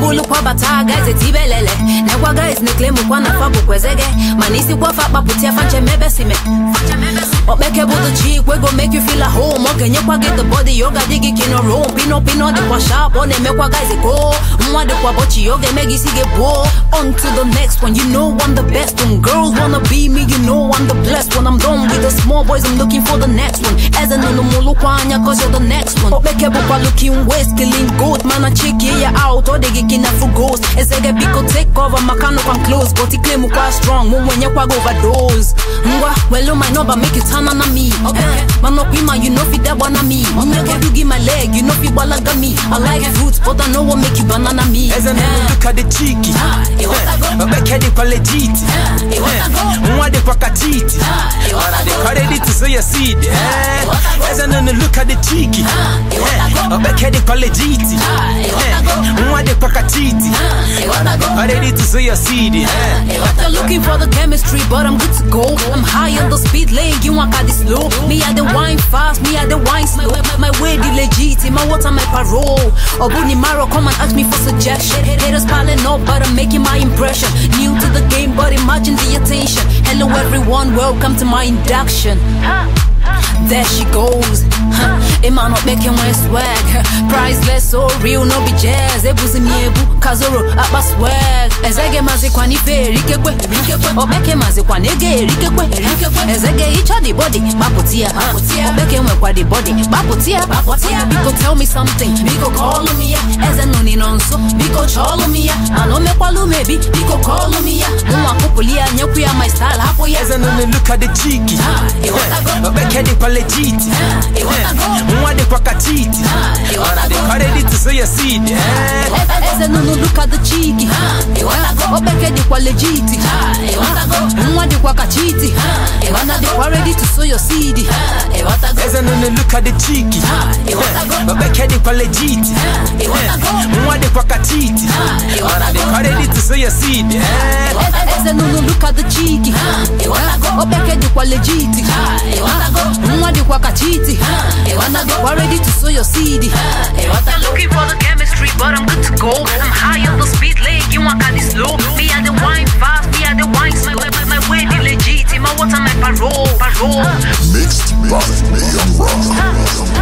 mbulu kwabata guys etibelele nekwa guys neclaim kwa nafa bukwezege mana isi kwafa kpapụtia fanche mebe sime okpeke bụ the chick wey go make you feel at home ọ ga-enyekwa gị the body yoga dị gị kino rom pino pino dịkwa sharp ọ na-emekwa guys ko nwa dịkwa bọchi ọ ga-eme gị isi gị buo on to the next one you know I'm the best one girls wanna be me you know I'm the blessed one I'm done with the small boys I'm looking for the next one eze nụnụ m lụkwa anya cause you're the next one okpeke bụkwa looking waist killing goat mana chiki ya out ọ dị gị kina fu ghost eze gị biko take cover maka nụkwa m close but claim kwa strong mụ nwenyekwa gị overdose ngwa welu my number make you turn on me okay man up in my you know fit that one on me okay you give my leg you know fit balaga me I like fruits but I know what make you banana me Eze nunu look at the cheeky Obeke di kwa legit Mwa di kwa katiti Wana di kwa ready to sow your seed Eze nunu look at the cheeky Obeke di kwa legit Mwa di kwa katiti Wana di kwa ready to sow your seed They're looking for the chemistry, but I'm good to go. I'm high on the speed lane, you want got this slow. Me at the wine fast, me at the wine slow. My, my way the legit, my water, my parole. Obuni Maro, come and ask me for suggestion. Haters piling up, but I'm making my impression. New to the game, but imagine the attention. Hello everyone, welcome to my induction. There she goes. Huh. Emma not making my swag. Priceless, so real, no be jazz. Ebuzi miebu, kazoro, apa swag. Ezege mazikwa ni fe, rikekwe, rikekwe. Obeke mazikwa nege, rikekwe, rikekwe. Ezege icha the body, baputia, baputia. Obeke mwekwa the body, baputia, baputia. Biko tell me something, biko call me ya. Eze nuni nonso, biko cholo me ya. Anome kwa lumebi, biko call me ya. Mwa kupulia, nyekuya my style, hapo ya. Eze nunu look at the cheeky Obeke di kwa legit Mwa di kwa katiti Wana di kwa ready to sow your seed eze nunu luka the chiki obeke dịkwa legiti nwa dịkwa kachiti mana dịkwa ready to sow your seed Eze nunu look at the cheeky Obeke di kwa legit Mwa di kwa katiti Wana di kwa ready to sow your seed eze nunu luka the chiki obeke dịkwa legiti nwa dịkwa kachiti mana dịkwa ready to sow your seed looking for the chemistry but I'm good to go I'm high on the speed lane you want got this slow me at the wine fast me at the wine slow my, my way the legit my water my parole parole Mixed by Mayhem Rock.